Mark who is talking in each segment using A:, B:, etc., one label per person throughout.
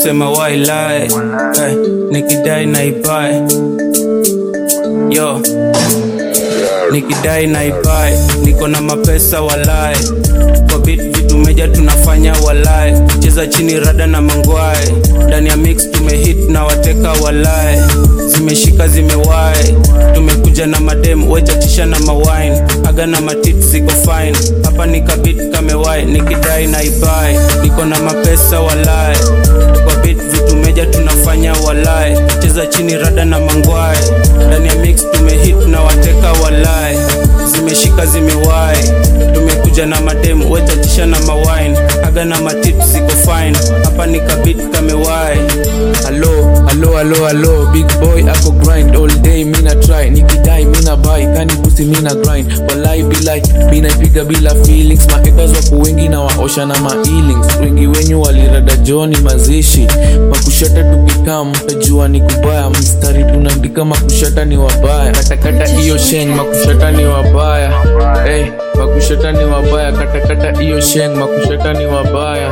A: kusema why lie eh, nikidai naibae yo nikidai naibae niko na mapesa walae kwa bit vitu meja tunafanya walae cheza chini rada na mangwae ndani ya mix tumehit na wateka walae zimeshika zimewae tumekuja na madem wechatisha na mawine aga na matit ziko fine hapa nikabit kamewae nikidai naibae niko na mapesa walae kwa bit vitu meja tunafanya walae cheza chini rada na mangwae ndani ya mix tumehit na wateka walae zimeshika zimewae tumekuja na madem wechatisha na mawine aga na matit ziko fine hapa nikabit kamewae
B: Hello, hello, hello, hello, big boy ako grind all day, mina try, nikidai mina buy, kani pusi mina grind, walai bilai, mina ipiga bila feelings, maekaz wako wengi na waosha na mailings, wengi wenyu walirada joni mazishi, makushata tukikam, mtajua ni kubaya, mstari tunaandika makushata ni wabaya, katakata hiyo sheng, makushata ni wabaya, hey, makushata ni wabaya, katakata hiyo sheng, makushata ni wabaya,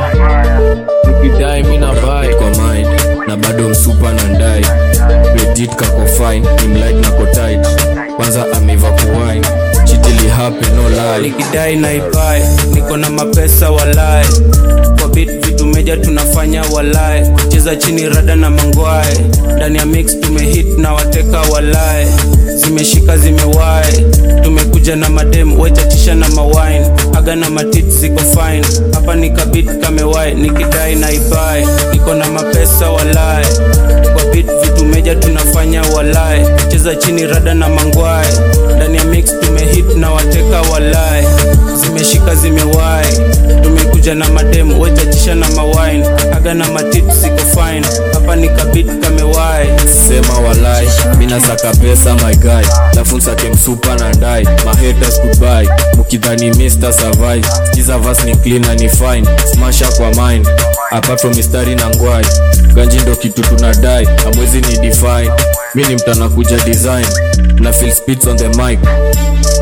B: nikidai mina buy.
C: kwa mind na bado msupa na ndai legit kako fine imlight na kotit kwanza ameiva kuwine chitili happen no lie
A: nikidai naibae niko na mapesa walae kwa bit vitu meja tunafanya walae cheza chini rada na mangwae ndani ya mix tumehit na wateka walae zimeshika zimewae tumekuja na madem wechatisha na mawine aga na matit ziko fine hapa nikabit kamewae nikidai naibae niko na mapesa walae kwa bit vitu meja tunafanya walae cheza chini rada na mangwae ndani ya mix tumehit na wateka walae zimeshika zimewae tumekuja na madem wechatisha na mawine aga na matit ziko fine hapa nikabit kamewae
C: sema walai mina saka pesa my guy lafu nsake msupa na ndai mahaters goodbye mukidhani mr survive skiza vas ni clean na ni fine smasha kwa mind apart from mistari na ngwai ganji ndo kitu tunadai amwezi ni define mi ni mtana kuja design na feel speeds on the mic